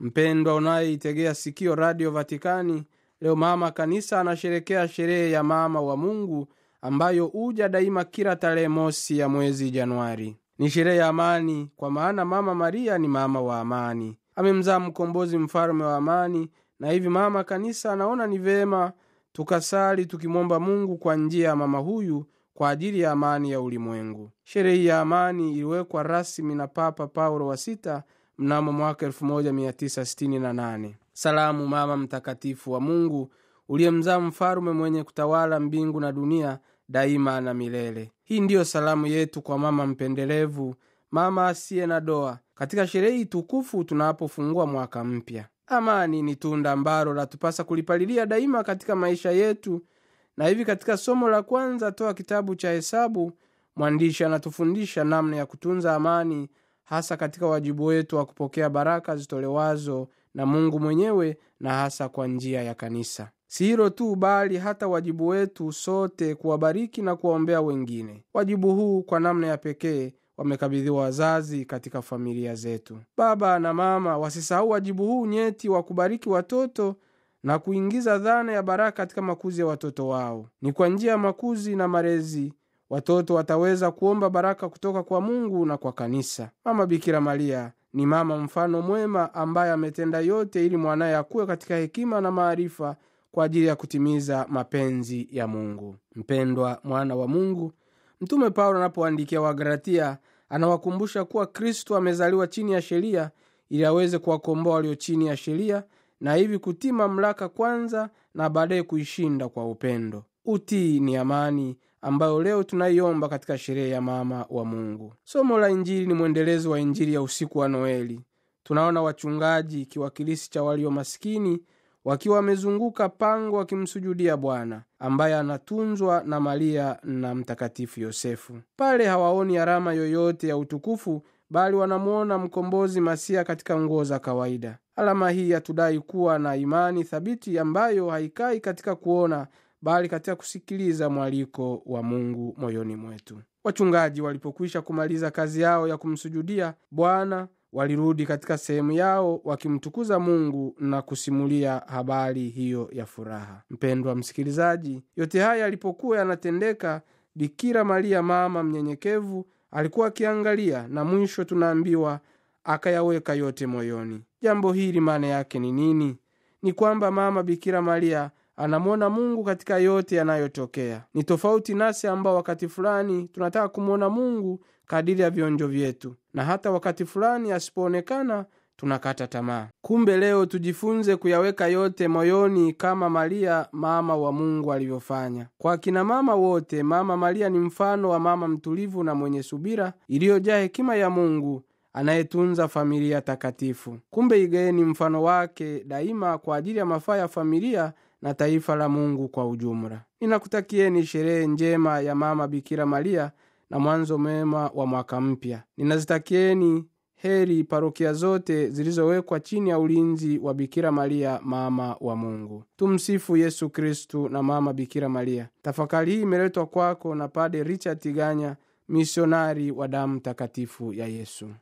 mpendwa unayeitegea sikio radio vatikani leo mama kanisa anasherekea sherehe ya mama wa mungu ambayo huja daima kila tarehe mosi ya mwezi januari ni sherehe ya amani kwa maana mama maria ni mama wa amani amemzaa mkombozi mfalume wa amani na hivi mama kanisa anaona ni vema tukasali tukimwomba mungu kwa njia ya mama huyu kwa ajili ya amani ya ulimwengu sherehe ya amani iliwekwa rasmi na papa paulo wa sita mnamo mwaka 1968 salamu mama mtakatifu wa mungu uliyemzaa mfalume mwenye kutawala mbingu na dunia daima na milele hii ndiyo salamu yetu kwa mama mpendelevu mama asiye na doa katika sherehe hii tukufu tunapofungua mwaka mpya amani ni tunda ambalo latupasa kulipalilia daima katika maisha yetu na hivi katika somo la kwanza toa kitabu cha hesabu mwandishi anatufundisha namna ya kutunza amani hasa katika wajibu wetu wa kupokea baraka zitolewazo na mungu mwenyewe na hasa kwa njia ya kanisa si hilo tu bali hata wajibu wetu sote kuwabariki na kuwaombea wengine wajibu huu kwa namna ya pekee wamekabidhiwa wazazi katika familia zetu baba na mama wasisahau wajibu huu nyeti wa kubariki watoto na kuingiza dhana ya baraka katika makuzi ya watoto wao ni kwa njia ya makuzi na malezi watoto wataweza kuomba baraka kutoka kwa mungu na kwa kanisa mama bikira maria ni mama mfano mwema ambaye ametenda yote ili mwanaye akuwe katika hekima na maarifa kwa ajili ya kutimiza mapenzi ya mungu mpendwa mwana wa mungu mtume paulo anapoandikia wagalatia anawakumbusha kuwa kristo amezaliwa chini ya sheria ili aweze kuwakomboa walio chini ya sheria na hivi kutii mamlaka kwanza na baadaye kuishinda kwa upendo utii ni amani ambayo leo tunaiomba katika sherehe ya mama wa mungu somo la injili ni mwendelezo wa injili ya usiku wa noeli tunaona wachungaji kiwakilisi cha walio maskini wakiwa wamezunguka pango wakimsujudia bwana ambaye anatunzwa na maria na mtakatifu yosefu pale hawaoni alama yoyote ya utukufu bali wanamwona mkombozi masia katika nguo za kawaida alama hii yatudai kuwa na imani thabiti ambayo haikai katika kuona bali katika kusikiliza mwaliko wa mungu moyoni mwetu wachungaji walipokwisha kumaliza kazi yao ya kumsujudia bwana walirudi katika sehemu yao wakimtukuza mungu na kusimulia habari hiyo ya furaha mpendwa msikilizaji yote haya yalipokuwa yanatendeka bikira maria mama mnyenyekevu alikuwa akiangalia na mwisho tunaambiwa akayaweka yote moyoni jambo hili maana yake ni nini ni kwamba mama bikira maria anamwona mungu katika yote yanayotokea ni tofauti nasi ambao wakati fulani tunataka kumwona mungu kadiri ya vionjo vyetu na hata wakati fulani asipoonekana tunakata tamaa kumbe leo tujifunze kuyaweka yote moyoni kama maria mama wa mungu alivyofanya kwa akina mama wote mama maria ni mfano wa mama mtulivu na mwenye subira iliyojaa hekima ya mungu anayetunza familia takatifu kumbe igeni mfano wake daima kwa ajili ya mafaa ya familia na taifa la mungu kwa ujumla ninakutakieni sherehe njema ya mama bikira maria na mwanzo mema wa mwaka mpya ninazitakieni heri parokia zote zilizowekwa chini ya ulinzi wa bikira maria mama wa mungu tumsifu yesu kristu na mama bikira maria tafakari hii imeletwa kwako na pade richard tiganya misionari wa damu takatifu ya yesu